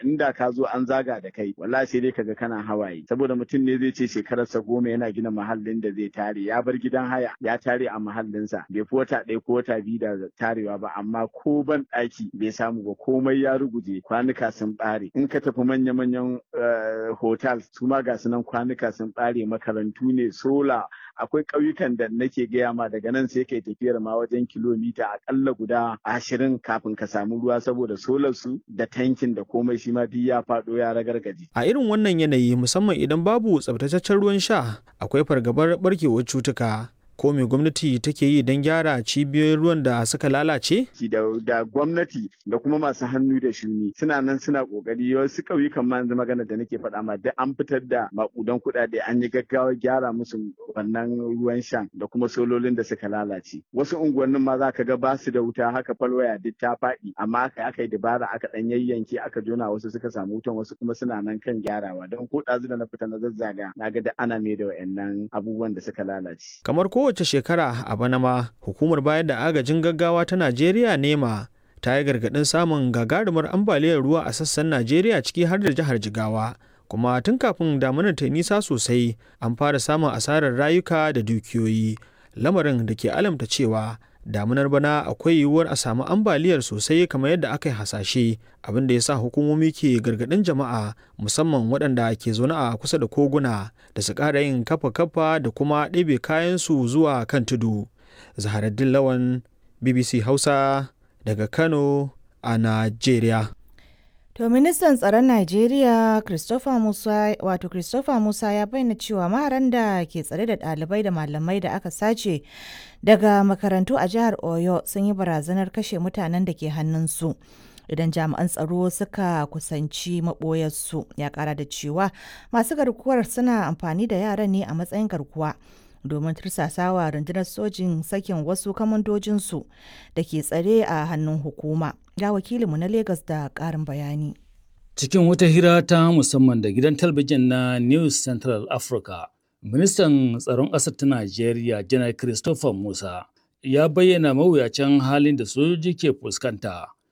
inda ka zo an zaga da kai wallahi sai dai kaga kana hawaye saboda mutum ne zai ce shekararsa goma yana gina mahallin da zai tare ya bar gidan haya ya tare a mahallinsa bai fi wata ɗaya ko wata biyu da tarewa ba amma ko ban ɗaki bai samu ba komai ya ruguje kwanuka sun ɓare in ka tafi manya-manyan hotel su ma ga sunan kwanuka sun ɓare makarantu ne sola akwai ƙauyukan da nake gaya ma daga nan sai kai tafiyar ma wajen kilomita akalla guda ashirin kafin ka samu ruwa saboda solar su da tankin da komai shi ma duk ya faɗo ya ragargaje. A irin wannan yanayi musamman idan babu tsabtataccen ruwan sha akwai fargabar barkewar cutuka. ko me gwamnati take yi don gyara cibiyoyin ruwan da suka lalace? Da, da gwamnati da kuma masu hannu da shuni suna nan suna kokari wasu ƙauyukan ma yanzu magana da nake faɗa ma duk an fitar da makudan kuɗaɗe an yi gaggawa gyara musu wannan ruwan shan da kuma sololin da suka lalace. Wasu unguwannin ma za ka ga basu da wuta haka falwaya duk ta faɗi amma aka aka yi dabara aka ɗan yayyanke aka jona wasu suka samu wutan wasu kuma suna nan kan gyarawa don ko ɗazu da na fita na zazzaga na ga da ana mai da wa'annan abubuwan da suka lalace. Kamar ko kowace shekara a bana ma hukumar bayar da agajin gaggawa ta najeriya nema ta yi gargaɗin samun gagarumar ambaliyar ruwa a sassan najeriya ciki har da jihar jigawa kuma tun kafin damunar ta nisa sosai an fara samun asarar rayuka da dukiyoyi lamarin da ke alamta cewa damunar bana akwai yiwuwar a samu ambaliyar sosai kamar yadda aka yi hasashe abin da ya sa hukumomi ke gargaɗin jama'a musamman waɗanda ke zaune a kusa da koguna da su ƙara yin kafa-kafa da kuma ɗebe kayansu zuwa kan tudu zaharaddin lawan bbc hausa daga kano a najeriya To ministan tsaron Najeriya Christopher Musa wato Christopher Musa ya bayyana cewa maharan da ke tsare da ɗalibai da malamai da aka sace daga makarantu a jihar Oyo sun yi barazanar kashe mutanen da ke hannunsu. Idan jami'an tsaro suka kusanci maɓoyarsu ya ƙara da cewa masu garkuwar suna amfani da yaran ne a matsayin garkuwa. domin tursasawa rundunar sojin sakin wasu kamandojinsu da ke tsare a hannun hukuma. Ga wakilinmu na Legas da ƙarin bayani. Cikin wata hira ta musamman da gidan talabijin na News Central Africa, ministan tsaron ƙasar ta Najeriya, Janar Christopher Musa, ya bayyana mawuyacin halin da sojoji ke fuskanta